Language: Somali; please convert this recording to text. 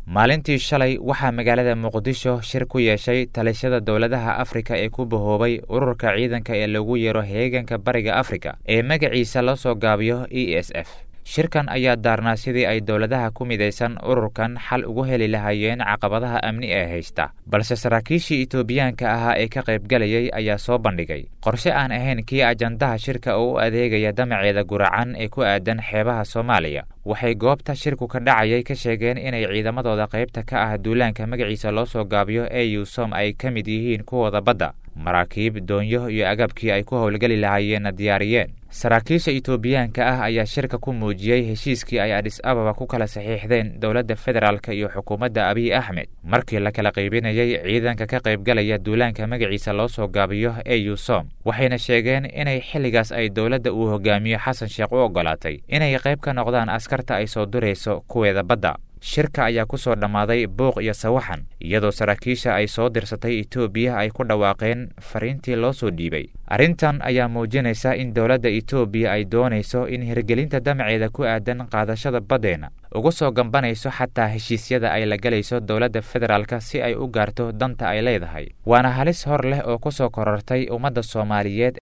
maalintii shalay waxaa magaalada muqdisho shir ku yeeshay talishada dowladaha afrika ee ku bahoobay ururka ciidanka ee lagu yeero heeganka bariga afrika ee magaciisa loo soo gaabiyo e s f shirkan ayaa daarnaa sidii ay dowladaha ku midaysan ururkan xal ugu heli lahaayeen caqabadaha amni ee haysta balse saraakiishii etoobiyaanka ahaa ee ka qaybgalayay ayaa soo bandhigay qorshe aan ahayn kii ajandaha shirka oo u adeegaya damaceeda guracan ee ku aadan xeebaha soomaaliya waxay goobta shirku ka dhacayay ka sheegeen inay ciidamadooda qaybta ka ah duulaanka magaciisa loo soo gaabiyo ee yusom ay ka mid yihiin kuwooda badda maraakiib doonyo iyo agabkii ay ku howlgeli lahaayeenna diyaariyeen saraakiisha etoobiyaanka ah ayaa shirka ku muujiyey heshiiskii ay adhis ababa ku kala saxiixdeen dowladda federaalka iyo xukuumadda abiy axmed markii la kala qaybinayay ciidanka ka qaybgalaya duulaanka magaciisa loo soo gaabiyo ee yusom waxayna sheegeen inay xilligaas ay dowladda uu hogaamiyo xasan sheekh u oggolaatay inay qayb ka noqdaan askarta ay soo durayso kuweeda badda shirka ayaa ku soo dhammaaday buuq iyo sawaxan iyadoo saraakiisha ay soo dirsatay etoobiya ay ku dhawaaqeen fariintii loo soo dhiibay arrintan ayaa muujinaysa in dowladda etoobiya ay doonayso in hirgelinta damaceeda ku aadan qaadashada baddeenna uga soo gambanayso xataa heshiisyada ay la galayso dowladda federaalka si ay u gaarto danta ay leedahay waana halis hor leh oo ku soo korortay ummadda soomaaliyeed